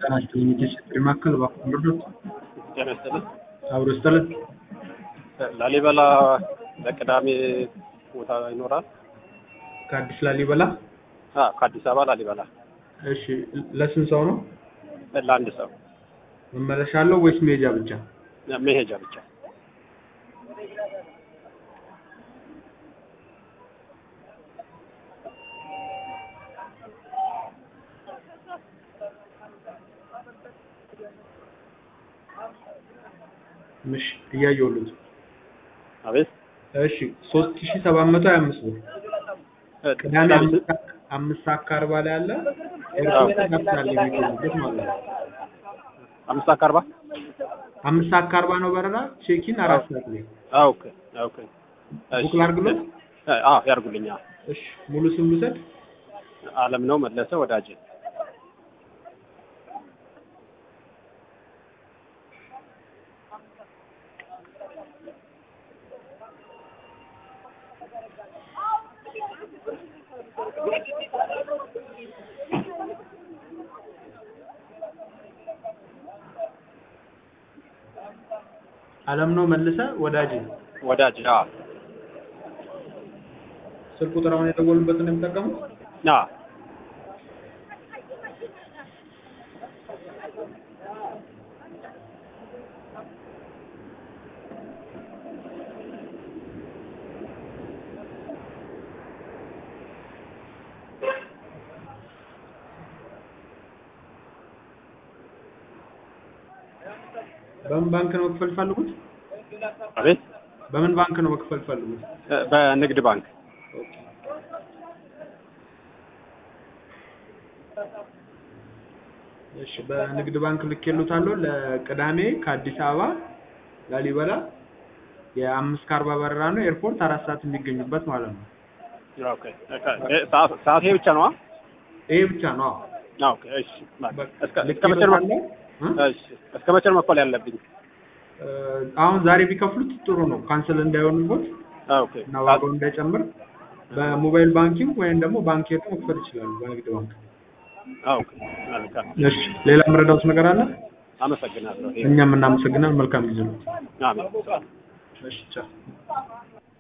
ጤና ይስጥልኝ የቴስት ማዕከል እባክዎ ልርዶት? ጤና ይስጥልኝ። አብሮ ይስጥልን። ላሊበላ ለቅዳሜ ቦታ ይኖራል? ከአዲስ ላሊበላ? አዎ ከአዲስ አበባ ላሊበላ። እሺ ለስንት ሰው ነው? ለአንድ ሰው መመለሻ አለው ወይስ መሄጃ ብቻ? መሄጃ ብቻ። እሺ እያየሁልዎት። አቤት እሺ ሶስት ሺህ ሰባት መቶ ሀያ አምስት ብር ቅዳሜ አምስት ሰዓት- አምስት ሰዓት ከአርባ ላይ አለ ኤርፖርት ይደርሳል የሚገኙበት ማለት ነው። አምስት ሰዓት ከአርባ አምስት ሰዓት ከአርባ ነው በረራ ቼኪን አራት ሰዓት ላይ አዎ ኦኬ ኦኬ ቡክ ላድርግሎት? አዎ ያርጉልኛ እሺ ሙሉ ስም ልውሰድ? አለም ነው መለሰ ወዳጄ አለም ነው መልሰ ወዳጅ ወዳጄ አዎ ስልክ ቁጥር አሁን የደወሉበትን ነው የሚጠቀሙት? አዎ በምን ባንክ ነው መክፈል ፈልጉት? አቤት በምን ባንክ ነው መክፈል ፈልጉት? በንግድ ባንክ እሺ በንግድ ባንክ ልኬልዎታለሁ ለቅዳሜ ከአዲስ አበባ ላሊበላ የአምስት ከአርባ በረራ ነው ኤርፖርት አራት ሰዓት የሚገኙበት ማለት ነው። ኦኬ ሰዓት ሰዓት ይሄ ብቻ ነው ይሄ ብቻ ነው። አዎ። ኦኬ እሺ እስከ እስከ መቼ ነው ልኬልዎታለሁ። እ? እሺ እስከ መቼ ነው መክፈል ያለብኝ? እ፣ አሁን ዛሬ ቢከፍሉት ጥሩ ነው ካንስል እንዳይሆንቦት ኦኬ እና ዋጋው እንዳይጨምር በሞባይል ባንኪንግ ወይም ደግሞ ባንክ ሄደው መክፈል ይችላሉ በንግድ ባንክ። ኦኬ መልካም እሺ ሌላ የምረዳዎት ነገር አለ? አመሰግናለሁ። እኛም እናመሰግናለን። መልካም ጊዜ ነው። አሜን። እሺ ቻው።